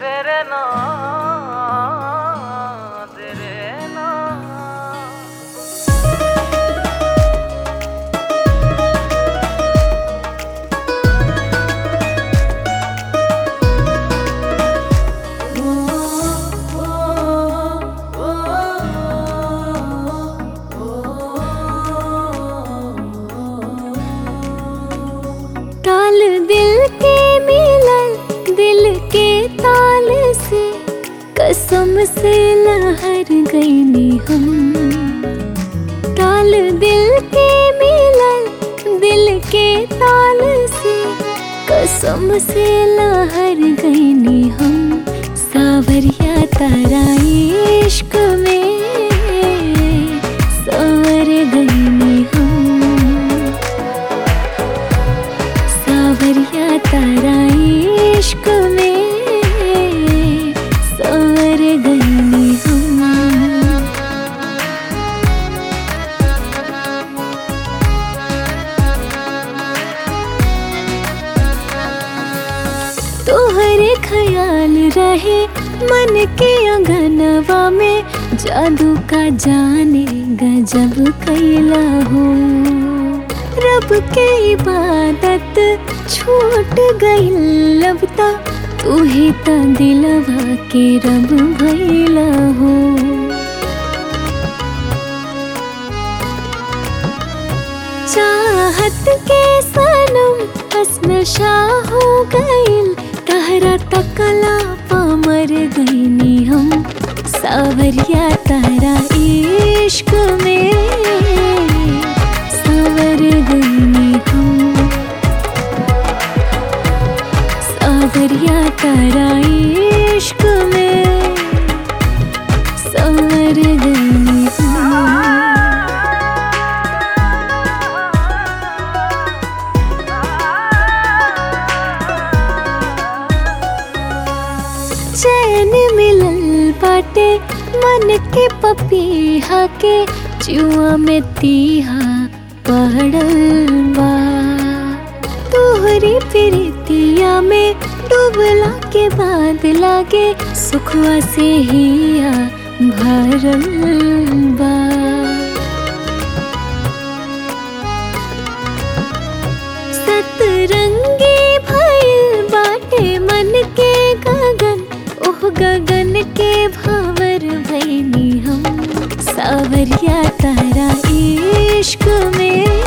तेरे नाम तेरे नाम ताल दिल के मिलन दिल के ताल से कसम से लहर गई नी हम ताल दिल के मिलन दिल के ताल से कसम से लहर गई नी हम सावरिया तारा इश्क में सवर गई नी हम सावरिया तारा इश्क में सवर गई हम तोहरे ख्याल रहे मन के अंगनवा में जादू का जाने गजब कैला हो रब के इबादत छूट गई लबता तू ही त दिलवा के रब भैला हो चाहत के सनम हसन शाह हो गइल तहरा तकला पामर गईनी हम सावरिया तारा इश्क में सावर गईनी हम सावरिया तारा इश्क में सावर गईनी हम चैन मिलल बाटे मन के पपीहा के जुआ में तीहा पड़ल बा तोहरी प्रीतिया में डूबला के बाद लागे सुखवा से हिया भरल बा सतरंगी भइल बाटे मन के गगन ओह गगन के भावर भैनी हम सावरिया तारा इश्क में